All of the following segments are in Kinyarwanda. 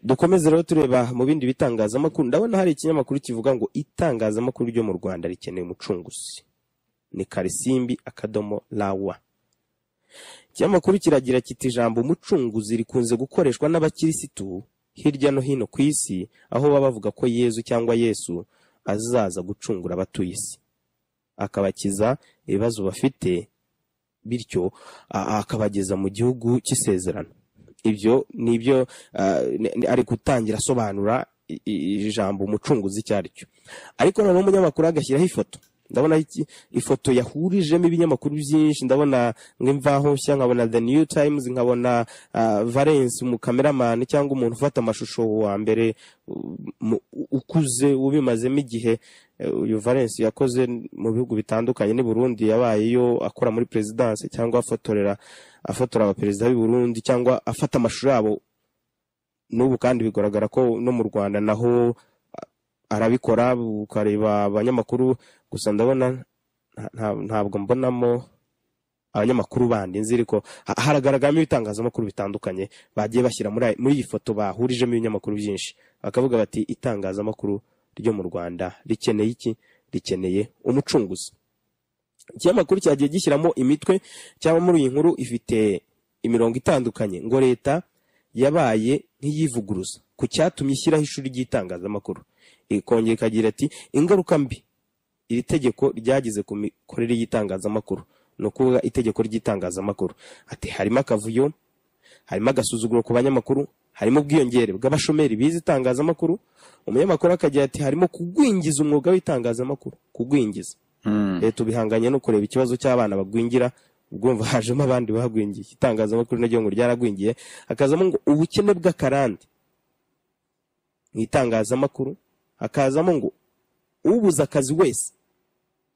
dukomeze rero tureba mu bindi bitangazamakuru ndabona hari ikinyamakuru kivuga ngo itangazamakuru ryo mu rwanda rikeneye umucunguzi ni karisimbi akadomo rawa ikinyamakuru kiragira kiti ijambo umucunguzi rikunze gukoreshwa n'abakirisitu hirya no hino ku isi aho baba bavuga ko yezu cyangwa yesu azaza gucungura abatuye isi akabakiza ibibazo bafite bityo akabageza mu gihugu cy'isezerano ibyo ni ibyo ari gutangira asobanura ijambo umucunguzi icyo ari cyo ariko noneho umunyamakuru agashyiraho ifoto ndabona ifoto yahurijemo ibinyamakuru byinshi ndabona nk'imvaho nshya nkabona the new times nkabona valence umukameramani cyangwa umuntu ufata amashusho wa mbere ukuze ubimazemo igihe uyu valence yakoze mu bihugu bitandukanye n'i burundi yabaye iyo akora muri perezidanse cyangwa afotorera afotora abaperezida b'i burundi cyangwa afata amashusho yabo n'ubu kandi bigaragara ko no mu rwanda naho arabikora ukareba abanyamakuru gusa ndabona ntabwo mbonamo abanyamakuru bandi nzi ariko haragaragaramo ibitangazamakuru bitandukanye bagiye bashyira muri iyi foto bahurijemo ibinyamakuru byinshi bakavuga bati itangazamakuru ryo mu rwanda rikeneye iki rikeneye umucunguzi ikinyamakuru cyagiye gishyiramo imitwe cyangwa muri iyi nkuru ifite imirongo itandukanye ngo leta yabaye nk'iyivuguruza ku cyatumye ishyiraho ishuri ry'itangazamakuru ikongera ikagira ati ingaruka mbi iri tegeko ryagize ku mikorere y'itangazamakuru ni ukuvuga itegeko ry'itangazamakuru ati harimo akavuyo harimo agasuzuguro ku banyamakuru harimo ubwiyongere bw'abashomeri bize itangazamakuru umunyamakuru akagira ati harimo kugwingiza umwuga w'itangazamakuru kugwingiza leta ubihanganye no kureba ikibazo cy'abana bagwingira ubwumva hajemo abandi bahagwingiye itangazamakuru naryo ngo ryaragwingiye hakazamo ngo ubukene bw'akarande mu itangazamakuru hakazamo ngo ubuze akazi wese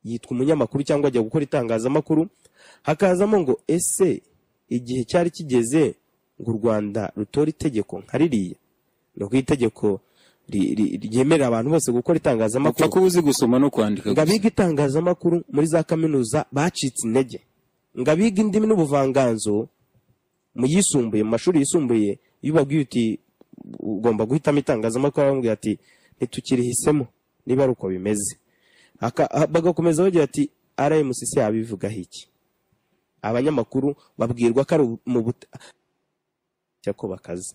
yitwa umunyamakuru cyangwa ajya gukora itangazamakuru hakazamo ngo ese igihe cyari kigeze ngo u rwanda rutora itegeko nka ririya ni uko itegeko ryemerera abantu bose gukora itangazamakuru upfa kuba uzi gusoma no kwandika ngo abiga itangazamakuru muri za kaminuza bacitse intege ngo abiga indimi n'ubuvanganzo mu yisumbuye mu mashuri yisumbuye iyo ubabwiye uti ugomba guhitamo itangazamakuru aramubwira ati ntitukirihisemo niba ari uko bimeze bagakomeza bagira ati rmcc yabivugaho iki abanyamakuru babwirwa ko ari mu buta ko bakaze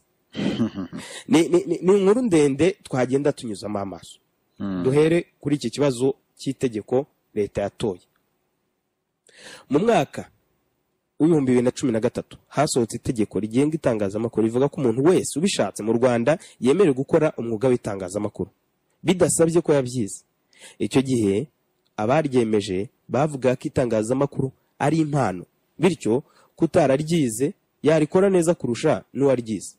ni inkuru ndende twagenda tunyuzamo amaso duhere kuri iki kibazo cy'itegeko leta yatoye mu mwaka w'ibihumbi bibiri na cumi na gatatu hasohotse itegeko rigenga itangazamakuru rivuga ko umuntu wese ubishatse mu rwanda yemerewe gukora umwuga w'itangazamakuru bidasabye ko yabyize icyo gihe abaryemeje bavuga ko itangazamakuru ari impano bityo kutararyize yarikora neza kurusha n'uwaryize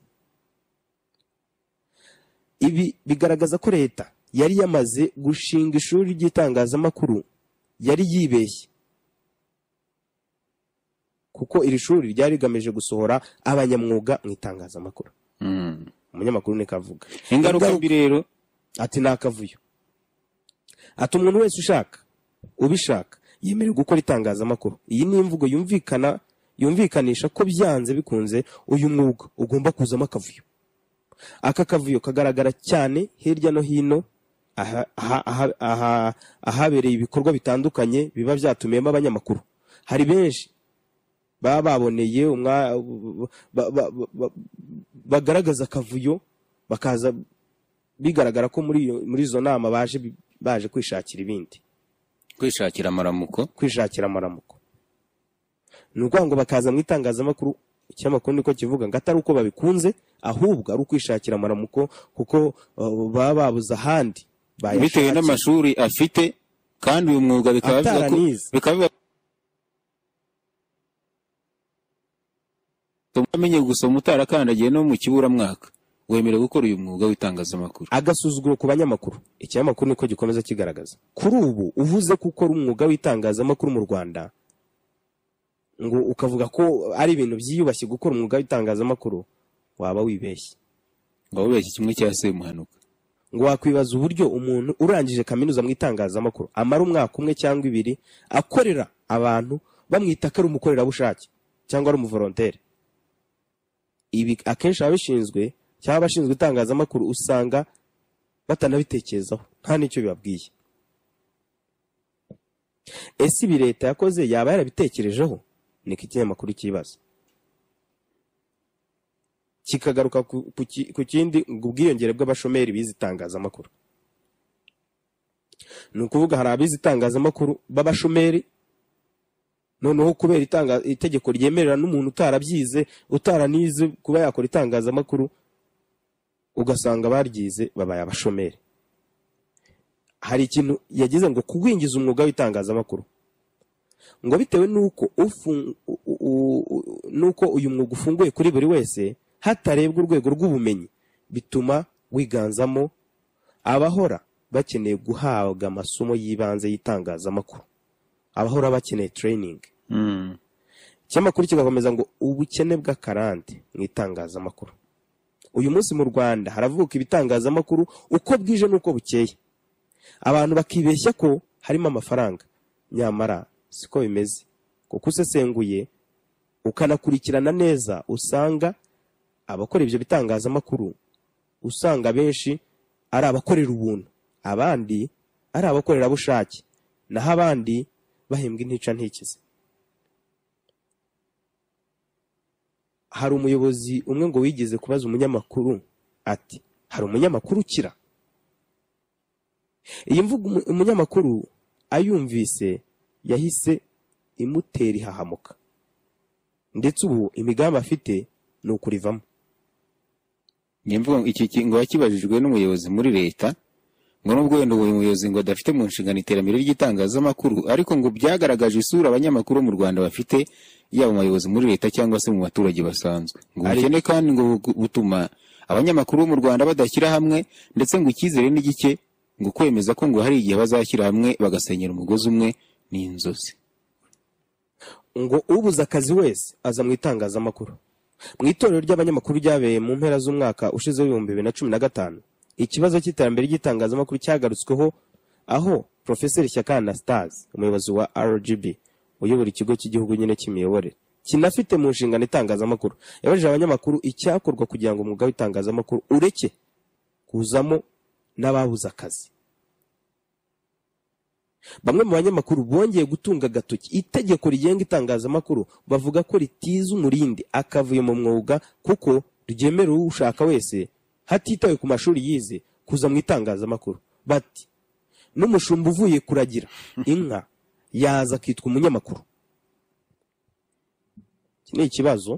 ibi bigaragaza ko leta yari yamaze gushinga ishuri ry'itangazamakuru yari yibeshye kuko iri shuri ryari rigamije gusohora abanyamwuga mu itangazamakuru umunyamakuru ni kavuga ingaruka mbi rero ati ni akavuyo ati umuntu wese ushaka ubishaka yemerewe gukora itangazamakuru iyi ni imvugo yumvikana yumvikanisha ko byanze bikunze uyu mwuga ugomba kuzamo akavuyo aka kavuyo kagaragara cyane hirya no hino ahabereye ibikorwa bitandukanye biba byatumiyemo abanyamakuru hari benshi baba baboneye bagaragaza akavuyo bakaza bigaragara ko muri izo nama baje baje kwishakira ibindi kwishakira amaramuko kwishakira amaramuko ni ukuvuga ngo bakaza mu itangazamakuru ikinyamakuru niko kivuga ngo atari uko babikunze ahubwo ari ukwishakira amaramuko kuko baba babuze ahandi bitewe n'amashuri afite kandi uyu mwuga bikaba bivuga ko amenye gusoma utarakandagiye no mu kiburamwaka wemerewe gukora uyu mwuga w'itangazamakuru agasuzuguro ku banyamakuru ikinyamakuru niko gikomeza kigaragaza kuri ubu uvuze ko ukora umwuga w'itangazamakuru mu rwanda ngo ukavuga ko ari ibintu byiyubashye gukora umwuga w'itangazamakuru waba wibeshye ngo wibeshye kimwe cya semuhanuka ngo wakwibaza uburyo umuntu urangije kaminuza mu itangazamakuru amara umwaka umwe cyangwa ibiri akorera abantu bamwita ko ari umukorerabushake cyangwa ari umuvoronteri ibi akenshi ababishinzwe cyangwa abashinzwe itangazamakuru usanga batanabitekerezaho nta n'icyo bibabwiye ese ibi leta yakoze yaba yarabitekerejeho niko ikinyamakuru kibaza kikagaruka ku- ku ki- ku kindi ngo ubwiyongere bw'abashomeri bize itangazamakuru ni ukuvuga hari abize itangazamakuru b'abashomeri noneho kubera itanga- itegeko ryemerera n'umuntu utarabyize utaranize kuba yakora itangazamakuru ugasanga baryize babaye abashomeri hari ikintu yagize ngo kugwingiza umwuga w'itangazamakuru ngo bitewe n'uko ufu- u- u- u- n'uko uyu mwuga ufunguye kuri buri wese hatarebwa urwego rw'ubumenyi bituma wiganzamo abahora bakeneye guhabwa amasomo y'ibanze y'itangazamakuru abahora bakeneye tereyiningi Mm. ikinyamakuru kigakomeza ngo ubukene bw'akarande mu itangazamakuru uyu munsi mu rwanda haravuka ibitangazamakuru uko bwije n'uko bukeye abantu bakibeshya ko harimo amafaranga nyamara siko bimeze kuko usesenguye ukanakurikirana neza usanga abakora ibyo bitangazamakuru usanga benshi ari abakorera ubuntu abandi ari abakorerabushake naho abandi bahembwa intica ntikize hari umuyobozi umwe ngo wigeze kubaza umunyamakuru ati hari umunyamakuru ukira iyi mvugo umu- umunyamakuru ayumvise yahise imutera ihahamuka ndetse ubu imigambi afite ni ukurivamo Njye mvuga ngo iki ki- ngo yakibajijwe n'umuyobozi muri leta ngo nubwo wenda uwo muyobozi ngo adafite mu nshingano iterambere ry'itangazamakuru ariko ngo byagaragaje isura abanyamakuru bo mu Rwanda bafite yaba mu bayobozi muri leta cyangwa se mu baturage basanzwe ngo Ari- ubukene kandi ngo bu- butuma abanyamakuru bo mu Rwanda badashyira hamwe ndetse ngo icyizere ni gike ngo kwemeza ko ngo hari igihe bazashyira hamwe bagasenyera umugozi umwe ni inzozi ngo ubuze akazi wese aza mu itangazamakuru mu itorero ry'abanyamakuru ryabereye mu mpera z'umwaka ushize w'ibihumbi bibiri na cumi na gatanu ikibazo cy'iterambere ry'itangazamakuru cyagarutsweho aho profeseri shyaka anastase umuyobozi wa rgb uyobora ikigo cy'igihugu nyine cy'imiyoborere kinafite mu nshingano itangazamakuru yabajije abanyamakuru icyakorwa kugira ngo umwuga w'itangazamakuru ureke kuzamo n'ababuze akazi bamwe mu banyamakuru bongeye gutunga agatoki itegeko rigenga itangazamakuru bavuga ko ritiza umurindi akavuye mu mwuga kuko ryemerera ushaka wese hatitawe ku mashuri yize kuza mu itangazamakuru bati n'umushumba uvuye kuragira inka yaza akitwa umunyamakuru iki ni ikibazo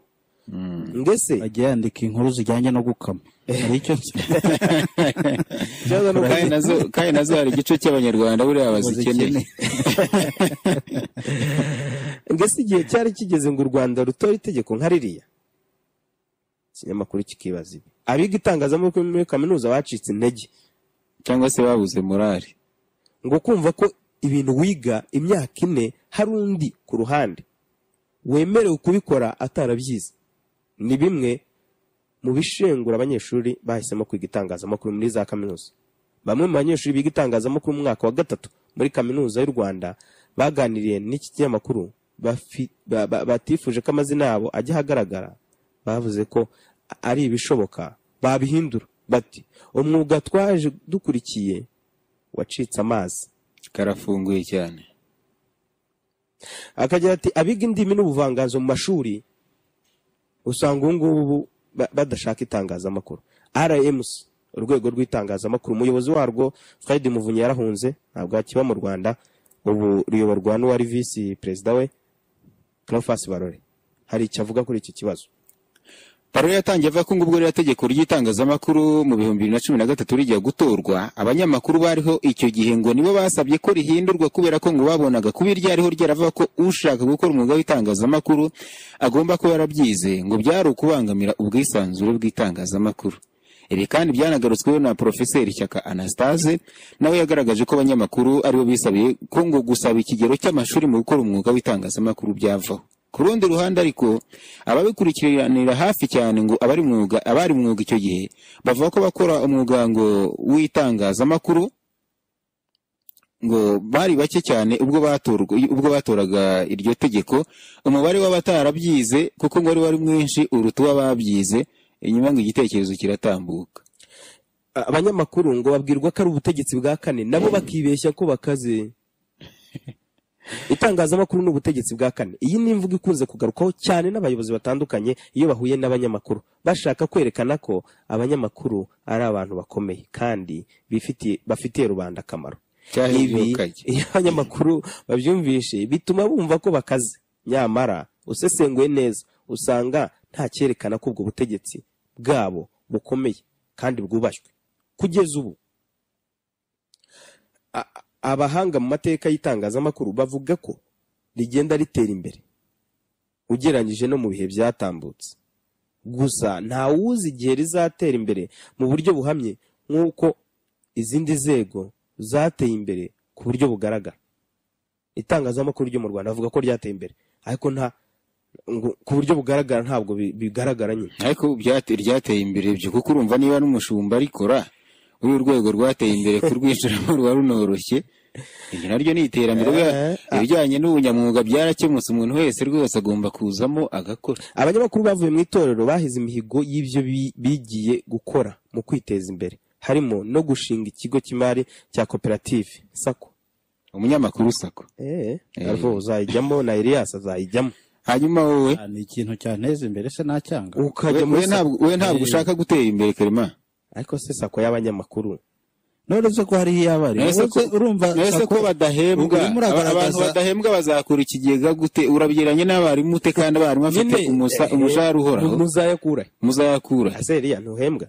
ndetse ajya yandika inkuru zijyanye no gukama hari icyo ikibazo ni uko kandi nazo kandi nazo hari igice cy'abanyarwanda buriya bazikeneye mbese igihe cyari kigeze ngo u rwanda rutora itegeko nka ririya ikinyamakuru kikibaza ibi abiga itangazamakuru muri kaminuza bacitse intege cyangwa se babuze morali ngo kumva ko ibintu wiga imyaka ine hari undi ku ruhande wemerewe kubikora atarabyize ni bimwe mu bishengura abanyeshuri bahisemo kwiga itangazamakuru muri za kaminuza bamwe mu banyeshuri biga itangazamakuru mu mwaka wa gatatu muri kaminuza y'u rwanda baganiriye n'iki kinyamakuru bafi- ba- ba- batifuje ko amazina yabo ajya ahagaragara bavuze ko ari ibishoboka babihindura bati umwuga twaje dukurikiye wacitse amazi karafunguye cyane akagira ati abiga indimi n'ubuvanganzo mu mashuri usanga ubu ngubu ba- badashaka itangazamakuru rmc urwego rw'itangazamakuru umuyobozi warwo fred muvunyi yarahunze ntabwo akiba mu rwanda ubu ruyoborwa n'uwari visi perezida we clofas barore hari icyo avuga kuri iki kibazo Paro yatangiye avuga ko ngo ubwo rero tegeko ry'itangazamakuru mu bihumbi bibiri na cumi na gatatu rijya gutorwa abanyamakuru bariho icyo gihe ngo nibo basabye ko rihindurwa kubera ko ngo babonaga kuba iryariho ryaravuga ko ushaka gukora umwuga w'itangazamakuru agomba kuba yarabyize ngo byari ukubangamira ubwisanzure bw'itangazamakuru ibi kandi byanagarutsweho na Porofeseri Shyaka Anastase nawe yagaragaje ko abanyamakuru aribo bisabiye ko ngo gusaba ikigero cy'amashuri mu gukora umwuga w'itangazamakuru byavaho ku rundi ruhande ariko ababikurikiranira hafi cyane ngo abari mu mwuga abari mu mwuga icyo gihe bavuga ko bakora umwuga ngo w'itangazamakuru ngo bari bake cyane ubwo batorwa ubwo batoraga iryo tegeko umubare w'abatarabyize kuko ngo wari wari mwinshi uruta uw'ababyize inyuma ngo igitekerezo kiratambuka abanyamakuru ngo babwirwa ko ari ubutegetsi bwa kane nabo bakibeshya ko bakaze itangazamakuru ni ubutegetsi bwa kane iyi ni imvugo ikunze kugarukwaho cyane n'abayobozi batandukanye iyo bahuye n'abanyamakuru bashaka kwerekana ko abanyamakuru ari abantu bakomeye kandi bifitiye bafitiye rubanda akamaro ibi cyahemukaye iyo abanyamakuru babyumvishe bituma bumva ko bakaze nyamara usesenguye neza usanga nta cyerekana ko ubwo butegetsi bwabo bukomeye kandi bwubashywe kugeza ubu a- abahanga mu mateka y'itangazamakuru bavuga ko rigenda ritera imbere ugereranyije no mu bihe byatambutse gusa ntawuzi igihe rizatera imbere mu buryo buhamye nk'uko izindi nzego zateye imbere ku buryo bugaragara itangazamakuru ryo mu rwanda avuga ko ryateye imbere ariko nta ngo ku buryo bugaragara ntabwo bi- bigaragara nyine ariko byate- ryateye imbere byo kuko urumva niba n'umushumba arikora uru rwego rwateye imbere kurwinjiramo ruba runoroshye iryo naryo ni iterambere Eh, bwa- ibijyanye n'ubunyamwuga byarakemutse umuntu wese rwose agomba kuzamo agakora abanyamakuru bavuye mu itorero bahize imihigo y'ibyo bi- bigiye gukora mu kwiteza imbere harimo no gushinga ikigo cy'imari cya koperative sako umunyamakuru sako eh, Eh. arvo uzayijyamo na Elias azayijyamo hanyuma wowe Ah, ni ikintu cyanteza imbere se nacyanga ukajya we- we muri sako ntabwo we ntabwo ushaka gutera imbere karema ariko se sako y'abanyamakuru none se ko hariho iyo abari None se Wowe ko- urumva none se sako- ko badahembwa urimo uragaragaza- abantu badahembwa bazakura ikigega gute urabigereranya n'abarimu ute kandi abarimu afite Nyine, umusa- eh, umushahara uhoraho muzayakura muzayakura ase Eliya ntuhembwa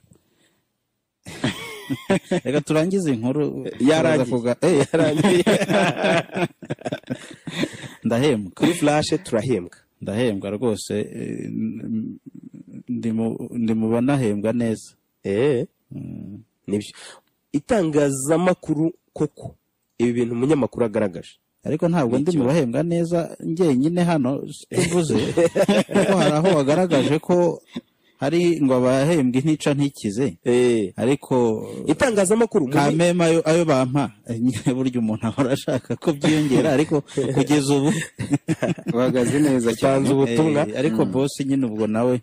reka turangize inkuru yarangiye. Turaza kuga- Eh, yarangiye ndahembwa kuri flashe turahembwa ndahembwa rwose eh, n- ndi mu- ndi mu banahembwa neza eh Mm. nibyo itangazamakuru koko ibi bintu umunyamakuru agaragaje ariko ntabwo ndi mu bahembwa neza njyenyine hano tuvuze kuko hari aho wagaragaje ko hari ngo abahembwe ntica ntikize eh ariko itangazamakuru muri- kamema ayo, ayo bampa nyine burya umuntu ahora ashaka ko byiyongera ariko kugeza ubu bahagaze neza cyane Utanze ubutumwa. eh, ariko bosi nyine ubwo nawe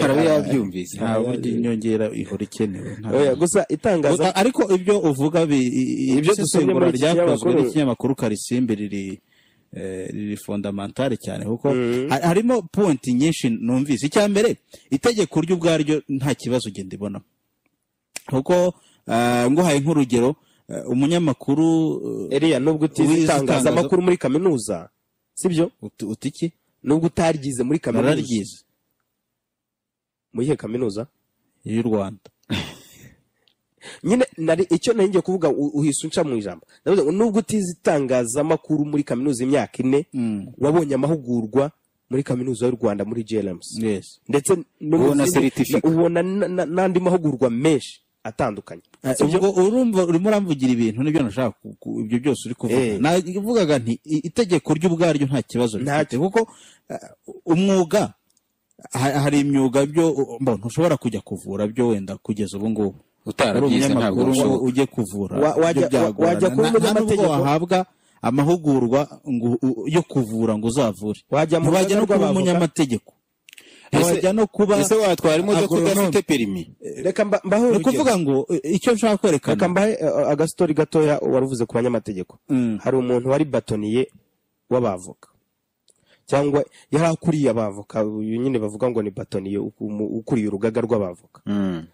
arabe yabyumvise nta burya inyongera ihora ikenewe nta- Oya, gusa itangaza Gusa- ariko ibyo uvuga bi- i- i- Ibyo dusomye isesengura muri iki ryakozwe kinyamakuru- n'ikinyamakuru karisimbi riri eh, riri fondamentale cyane kuko ha- harimo point nyinshi numvise icya mbere itegeko ryo ubwaryo nta kibazo ugenda ibonamo kuko ah, nguhaye nk'urugero eh, umunyamakuru eh, Eliya nubwo utize Wize itangazamakuru muri kaminuza sibyo uti- uti iki nubwo utaryize muri kaminuza nararyize mu iyihe kaminuza y'u rwanda nyine nari icyo nari ngiye kuvuga u- uhise unca mu ijambo ndavuze ngo nubwo utize itangazamakuru muri kaminuza imyaka ine Mm, wabonye amahugurwa muri kaminuza y'u rwanda muri JLMS yes. ndetse no mu Ubona zindi- certificate. ubona na- na- n'andi mahugurwa menshi atandukanye Ah, sibyo ubwo urumva urimo uramvugira ibintu nibyo nashaka ku- ku- ibyo byose uri kuvuga Eh. navugaga nti i- itegeko ryo ubwaryo nta kibazo Nta rifite kuko ah, umwuga ha- hari imyuga byo mbona ntushobora kujya kuvura byo wenda kugeza ubu ngubu uri utarabyize ntabwo umunyamakuru ngo bishoboka ujye kuvura Wa- byo wajya- wa- byagorana. wajya kuba Nta- nta nubwo umunyamategeko. wahabwa amahugurwa ngo u- yo kuvura ngo uzavure Wajya mu ntiwajya no rugaga kuba rw'abavoka. umunyamategeko Ese- ntiwajya no kuba ese watwara imodoka agronome. udafite perimi reka mba- mbahe ni urugero ukuvuga ngo eh, icyo nshaka kwerekana reka mbahe eh, agastori gatoya wari uvuze ku banyamategeko Mm. hari umuntu wari batoniye w'abavoka cyangwa yari akuriye abavoka uyu nyine bavuga ngo ni batoniye uku- ukuriye urugaga rw'abavoka Mm.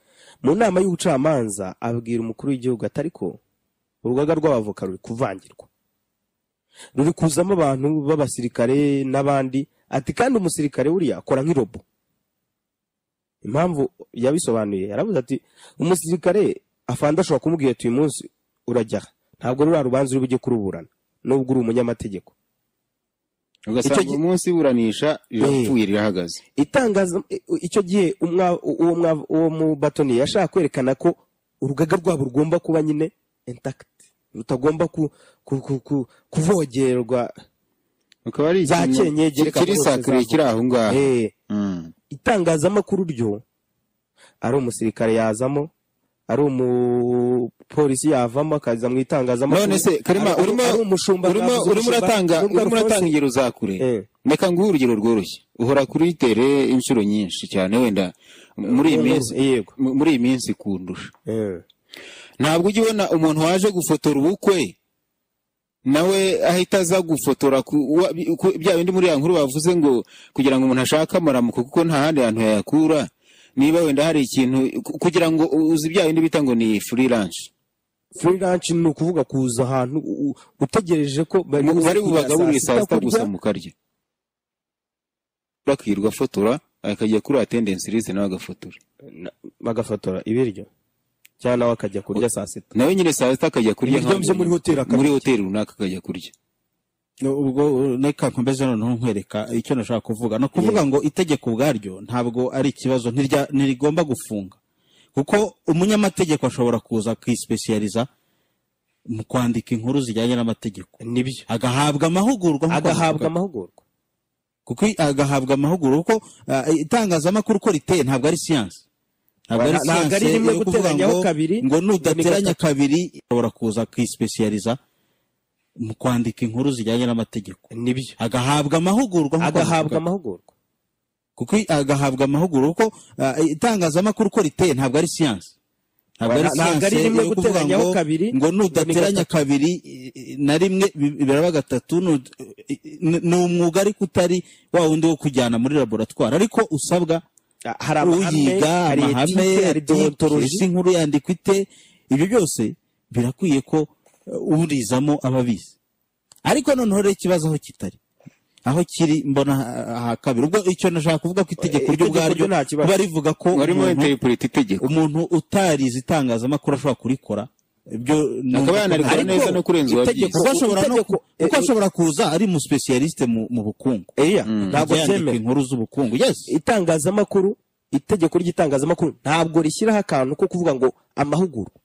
mu nama y'ubucamanza abwira umukuru w'igihugu ati ariko urugaga rw'abavoka ruri kuvangirwa ruri kuzamo abantu b'abasirikare n'abandi ati kandi umusirikare buriya akora nk'irobo impamvu yabisobanuye yaravuze ati umusirikare afanda ashobora kumubwira ati uyu munsi urajya aha." ntabwo ruriya rubanza uri bujye kuruburana nubwo uri umunyamategeko ugasanga Icyo gi- uyu munsi iburanisha rirapfuye rirahagaze itangaza icyo gihe umwa- uwo mwa- uwo mubatoni yashaka kwerekana ko urugaga rwabo rugomba kuba nyine intakiti rutagomba ku- ku- ku- ku- kuvogerwa ukaba ari Za ikintu kenyege reka kiri rwose sakuriye zavuga. kiri aho ngaho Eh, Mm. itangazamakuru ryo ari umusirikare yazamo ari umupolisi yavamo akaza mu itangazamakuru none se karema Ari- urimo ari umushumba urimo bwavuze urimo umushumba uratanga n'ubwo urimo uratanga Alphonse- ingero za kure Eh. reka nguhe urugero rworoshye uhora kuri tere inshuro nyinshi cyane wenda muri iyi minsi yego mu- muri iyi minsi kundusha Eh, ntabwo ujya ubona umuntu waje gufotora ubukwe nawe ahita aza gufotora ku- wa- bi- ku- bya bindi muri ya nkuru bavuze ngo kugira ngo umuntu ashake amaramuko kuko nta handi hantu yayakura niba wenda hari ikintu ku- kugira ngo uzi bya bindi bita ngo ni free lunch free lunch ni ukuvuga kuza ahantu u- u- utegereje ko Mu- bari bubagaburire saa sita gusa kurya. mu karya akirirwa afotora akajya kuri attendance list nawe agafotora Na- bagafotora ibiryo cyangwa nawe akajya kurya saa sita nawe nyine saa sita akajya kurya Ibiryo byo muri hoteli akabirya. muri hoteli runaka akajya kurya ubwo reka nkomeze noneho nkwereka icyo nashaka kuvuga ni ukuvuga ngo itegeko ubwaryo ntabwo ari ikibazo ntirya- ntirigomba gufunga kuko umunyamategeko ashobora kuza akisipesiyariza mu kwandika inkuru zijyanye n'amategeko nibyo agahabwa amahugurwa nk'uko agahabwa navuga. amahugurwa kuko i- agahabwa amahugurwa kuko ah, itangazamakuru uko riteye ntabwo ari siyansi ntabwo ari Nta- ntabwo ari siyansi rimwe yo kuvuga guteranyaho ngo kabiri, ngo ni nudateranya kabiri ushobora kuza akisipesiyariza mu kwandika inkuru zijyanye n'amategeko nibyo agahabwa amahugurwa nk'uko agahabwa navuga. amahugurwa kuko i- agahabwa amahugurwa kuko ah, itangazamakuru uko riteye ntabwo ari siyansi ntabwo ari Nta- ntabwo ari siyansi rimwe yo kuvuga guteranyaho ngo kabiri, ngo ni nudateranya kabiri i- i- na rimwe bi- biraba gatatu nu- i- i- ni umwuga ariko utari wa wundi wo kujyana muri laboratwari ariko usabwa Ah, hari uyiga hari amahame etike, hari deontology deontology. isi nkuru yandikwa ite ibyo byose birakwiye ko eh, urizamo aba abizi ariko noneho rero ikibazo aho kitari aho kiri mbona ah, aha kabiri ubwo icyo nashaka kuvuga ko itegeko Eh, itegeko ry'ubwaryo ryo nta kibazo. kuba rivuga ko warimo umuntu- interipureta itegeko umuntu utarize itangazamakuru ashobora kurikora ibyo numva Akaba ko yanarikora nta- neza no kurenza uwabyize. itegeko- kuko ashobora no ku- Itegeko- kuko ashobora kuza ari mu specialiste mu mu bukungu Eya, ntabwo Ajya yandika cyemewe inkuru z'ubukungu yes itangazamakuru itegeko ry'itangazamakuru ntabwo rishyiraho akantu ko kuvuga ngo amahugurwa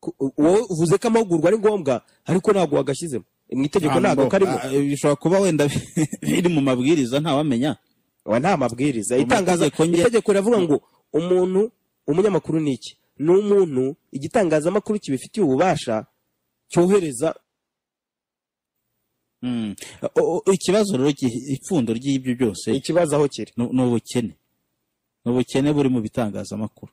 Ku- wowe uvuze ko amahugurwa ari ngombwa ariko ntabwo wagashyizemo mu itegeko ntabwo Ah, karimo ah, bishobora kuba wenda biri mu mabwiriza ntawamenya Wa nta mabwiriza Mu itangaza mategeko nge- itegeko riravuga ngo umuntu umunyamakuru ni iki ni umuntu igitangazamakuru kibifitiye ububasha cyohereza Mm. O- o- ikibazo rero gi- ipfundo ry'ibyo byose ikibazo aho kiri ni ni ubukene ni ubukene buri mu bitangazamakuru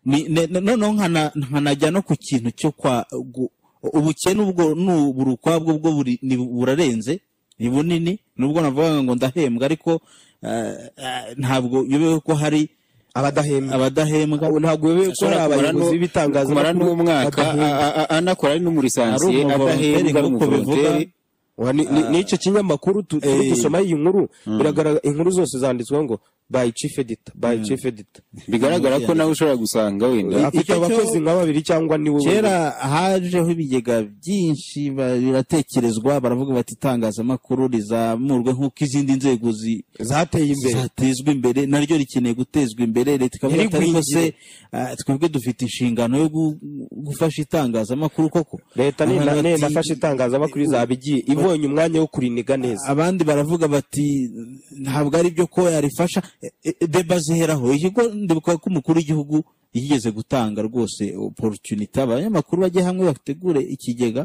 Ni- ne- ne- noneho nkana- nkanajya no ku kintu cyo kwa gu- ubukene ubwo ni uburi ukwabwo bwo buri- ni- burarenze ni bunini nubwo navugaga ngo ndahembwa ariko ah, ah, ntabwo yobewe ko hari abadahembwa abadahembwa ntabwo bebe ko hari ashobora kumara abayobozi n'u- kumara b'ibitangazamakuru n'umwaka badahembwa. a- a- anakora ari n'umurisansiye Ari umuvolontere adahembwa nk'uko n'umuvolonteri bivuga. Wa, ni- ni- n'icyo kinyamakuru tu- turi Eh. gusoma iyi nkuru biragaragara inkuru zose zanditsweho ngo by chief editor by chief editor bigaragara ko nawe ushobora gusanga wenda afite icyo- abakozi nka babiri cyangwa ni wowe kera hajeho ibigega byinshi ba- biratekerezwa baravuga bati itangazamakuru rizamurwe nk'uko izindi nzego zi- zateye imbere zatezwa imbere naryo rikeneye gutezwa imbere leta ikavuga ati ariko se ah, twebwe dufite inshingano yo gu- gufasha itangazamakuru koko leta ni na- Abantu ne- bati- nafashe itangazamakuru izaba igiye ibonye umwanya wo kuriniga neza abandi baravuga bati ntabwo ari byo ko yarifasha E- e- deba ziheraho ikigo ndibuka ko umukuru w'igihugu yigeze gutanga rwose oporutunite abanyamakuru bajye hamwe bategure ikigega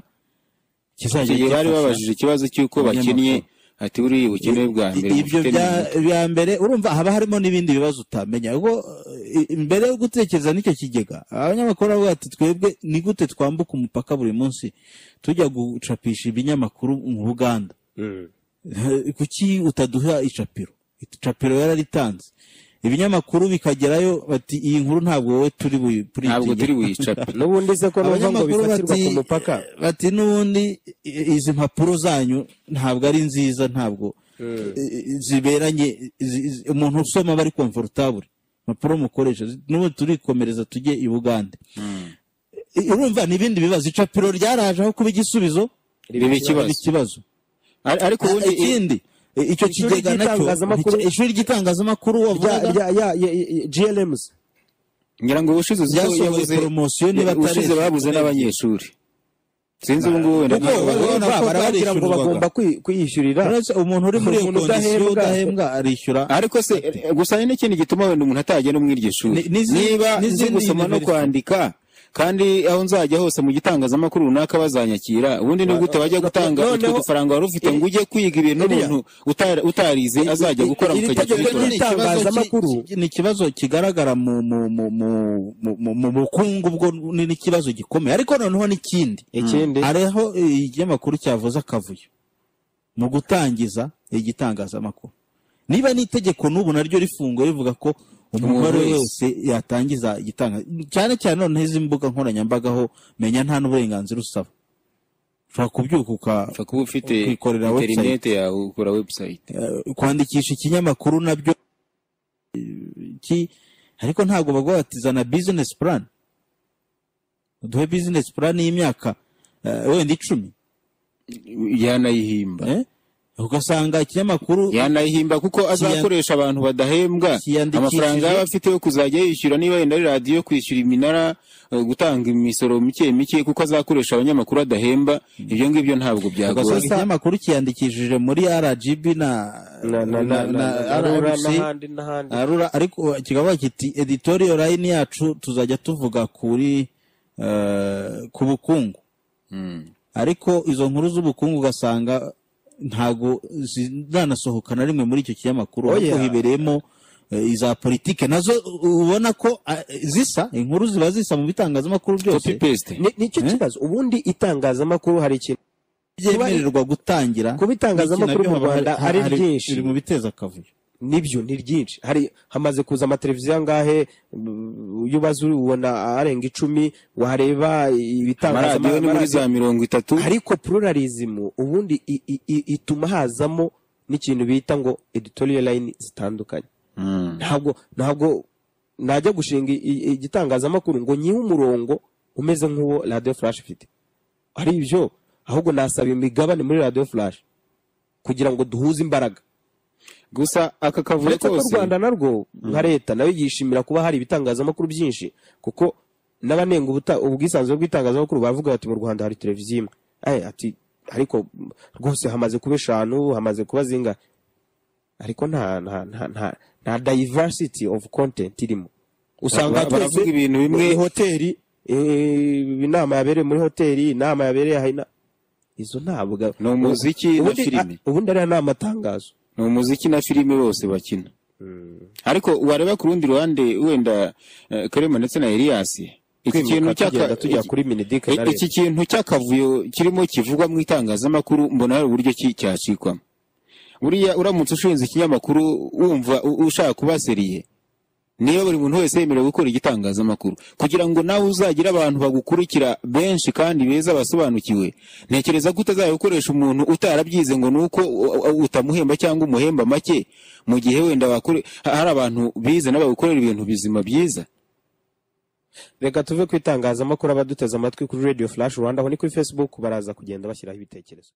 kizajya igihe bari gifasha. babajije ikibazo cy'uko bakennye ati buriya ubukene bwa mbere ibyo bufite bya, ni- bya mbere urumva haba harimo n'ibindi bibazo utamenya ubwo eh, mbere yo gutekereza n'icyo kigega abanyamakuru baravuga bati twebwe ni gute twambuka umupaka buri munsi tujya gucapisha ibinyamakuru mu buganda Mm. kuki utaduha icapiro icapiro yararitanze ibinyamakuru bikagerayo bati iyi nkuru ntabwo wowe turi buyipuritinge ntabwo turi buyicape n'ubundi se ko numva ngo abanyamakuru bifatirwa bati ku mupaka bati n'ubundi i- izi mpapuro zanyu ntabwo ari nziza ntabwo i- i- ziberanye zi- zi- umuntu usoma aba ari komfortabure impapuro mukoresha zi- n'ubundi turikomereza tujye i bugande I- urumva n'ibindi bibazo icapiro ryaraje aho kuba igisubizo riba riba ikibazo ikibazo Ar- ariko Ah, ubundi ikindi i- icyo Ishuri kigega nacyo ry'itangazamakuru- icyo- ishuri ry'itangazamakuru rya wavugaga rya ya- ya- ya- glms ngira ngo ubushize uzi ko ryasohoye yabuze poromosiyo niba ubushize babuze n'abanyeshuri sinzi ubu ngubu wenda Kuko ntabwo- urabona ko baragira ngo barishyurwaga. bagomba kwi- kwiyishyurira Uretse umuntu uri muri iyo Umuntu kondisiyo udahembwa- udahembwa arishyura ariko se eh, gusa hari n'ikindi gituma wenda umuntu atajya no muri iryo shuri Ni- n'izi- niba nzi n'izindi gusoma no university. kwandika kandi aho nzajya hose mu gitangazamakuru runaka bazanyakira ubundi ni gute wajya gutanga noneho- utwo dufaranga wari ufite ngo ujye kwiga ibintu Biriya- n'umuntu utari- utarize azajya gukora iri mukajya tegeko kubikora ni- itangazamakuru. ni ikibazo kigaragara mu mu mu mu mu mu mu bukungu bwo ni ikibazo gikomeye ariko noneho n'ikindi ikindi hariho ikinyamakuru cyavuze akavuyo mu gutangiza igitangazamakuru niba n'itegeko n'ubu naryo rifunguye rivuga ko umugore Umuntu wese yatangiza igitangazamakuru cyane cyane noneho izi mbuga nkoranyambaga ho menya nta n'uburenganzira usaba ushobora kubyuka uka- upfa kuba ufite Kwikorera interineti yawe ukora website eh, kwandikisha ikinyamakuru nabyo eh, ki ariko ntabwo baguha bati zana bizinesi purani uduhe bizinesi purani y'imyaka eh, wenda icumi yanayihimba eh? ugasanga ikinyamakuru yanayihimba kuko azakoresha abantu badahembwa Kiyandikishije- amafaranga yaba afite yo kuzajya yishyura niba yenda ari radiyo kwishyura iminara eh, gutanga imisoro mike mike kuko azakoresha abanyamakuru adahemba ibyo ngibyo ntabwo ugasanga byagora ikinyamakuru kiyandikishije muri rgb na na na na na na rura RRC, n'ahandi n'ahandi Arura, ariko kikavuga kiti editoriyo layini yacu tuzajya tuvuga kuri eh, ku bukungu Mm. ariko izo nkuru z'ubukungu ugasanga ntago ziranasohoka na rimwe muri icyo kinyamakuru Oya. ariko hibereyemo eh, iza politike nazo ubona ko eh, zisa inkuru ziba zisa mu bitangazamakuru byose copy paste Ni- nicyo kibazo ubundi itangazamakuru hari ikintu byemererwa gutangira kuba itangazamakuru iki nabyo mu haba hari- Rwanda ari hari- ryinshi. biri mu biteza akavuyo nibyo ni ryinshi hari hamaze kuza amateleviziyo angahe mm, iyo ubaze ubona arenga icumi wareba amaradiyo ni muri ibitangazamakuru za mirongo itatu ariko pluralism ubundi i- i- i- ituma hazamo n'ikintu bita ngo editorial line zitandukanye Mm. ntabwo ntabwo najya gushinga i- i- igitangazamakuru ngo nyihe umurongo umeze nk'uwo radio flash ifite ari ibyo ahubwo nasaba imigabane muri radio flash kugira ngo duhuze imbaraga gusa aka kavuyo uretse ko u kose rwanda narwo nka leta nayo yishimira kuba hari ibitangazamakuru byinshi kuko n'abanenga ubuta- ubwisanzure bw'itangazamakuru baravuga bati mu rwanda hari televiziyo imwe Aye, ati ariko mm, rwose hamaze kuba eshanu hamaze kuba zingahe ariko nta nta nta nta, nta diversity of content irimo usanga Ba- baravuga twese ibintu bimwe. eh, hoteli eh, inama yabereye muri hoteli inama yabereye hahina izo ntabwo Ni umuziki na Ubundi- filime. ah, ubundi ariya ni amatangazo ni umuziki na filime bose bakina ariko wareba ku rundi ruhande wenda eh, karema ndetse na eliyasi iki kintu kwimuka tugenda cy'aka tujya iki- kuri minidike E- na leta iki kintu cy'akavuyo kirimo kivugwa mu itangazamakuru mbona hari uburyo ki- cyacikwamo buriya uramutse ushinze ikinyamakuru wumva u- ushaka kuba seriye niba buri muntu wese yemerewe gukora igitangazamakuru kugira ngo nawe uzagire abantu bagukurikira benshi kandi beza basobanukiwe ntekereza ko utazajya gukoresha umuntu utarabyize ngo ni uko u- u- utamuhemba cyangwa umuhemba make mu gihe wenda wakore- ha- hari abantu bize n'abagukorera ibintu bizima byiza reka tuve ku itangazamakuru abaduteze amatwi kuri radio flash rwanda aho ni kuri facebook baraza kugenda bashyiraho ibitekerezo